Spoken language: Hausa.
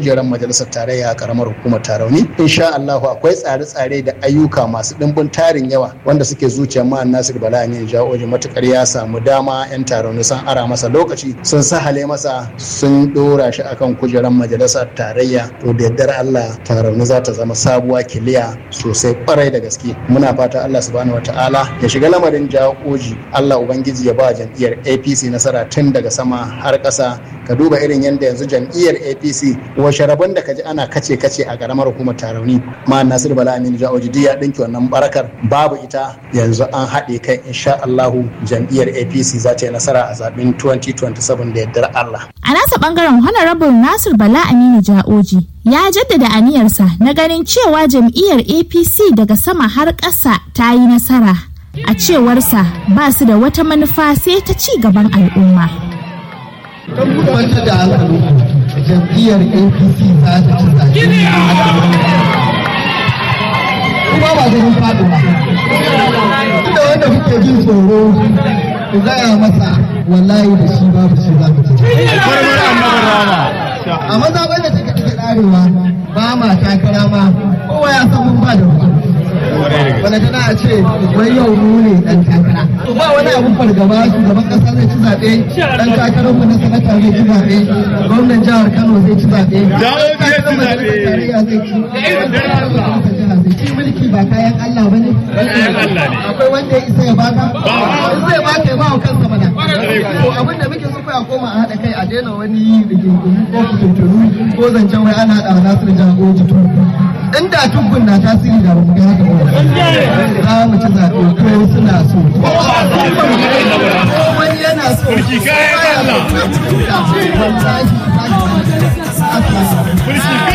kujerar majalisar tarayya a karamar hukumar tarauni insha Allahu akwai tsare-tsare da ayyuka masu dimbin tarin yawa wanda suke zuciyar ma'an Nasir Bala Amin Jawoji matukar ya samu dama yan tarauni sun ara masa lokaci sun sahale masa sun dora shi akan kujerar majalisar tarayya to da yardar Allah tarauni za ta zama sabuwa kiliya sosai kwarai da gaske muna fata Allah subhanahu wataala ya shiga lamarin Jawoji Allah ubangiji ya ba jam'iyyar APC nasara tun daga sama har ƙasa ka duba irin yadda yanzu jam'iyyar apc washe rabon da kaji ana kace kace a karamar hukumar tarauni ma nasir bala aminu ja'oji duk ya dinki wannan barakar babu ita yanzu an haɗe kai insha allahu jam'iyyar apc za ta yi nasara a zaben 2027 da yardar allah a nasa bangaren honorable nasir bala aminu ja'oji ya jaddada aniyarsa na ganin cewa jam'iyyar apc daga sama har ƙasa ta yi nasara a cewarsa ba su da wata manufa sai ta ci gaban al'umma. wanda da hankali jam'iyyar apc za ta ci zaɓe kuma ba ganin faɗi ba da wanda kuke jin tsoro ku gaya masa wallahi da shi babu shi za mu ci a mazaɓar da take take ɗarewa ba ma takara ma kowa ya san mun ba da ruwa wanda tana a ce wai yau mu ne dan takara to ba wani abun fargaba shugaban kasa zai ci zaɓe dan takarar mu na sanata zai ci zaɓe gwamnan jihar Kano zai ci zaɓe takarar majalisar tarayya zai ci shi mulki ba kayan Allah bane akwai wanda ya isa ya baka zai baka ya ba wa kansa mana to abin da muke so a koma a haɗa kai a daina wani rigingimu ko fitintunu ko zancen wai ana haɗa wa Nasiru Jagoji to inda tubbun na tasiri da ba mu ga haka ba za mu ci zaɓe ko suna so ko wani yana so Mulki kayan Allah. wallahi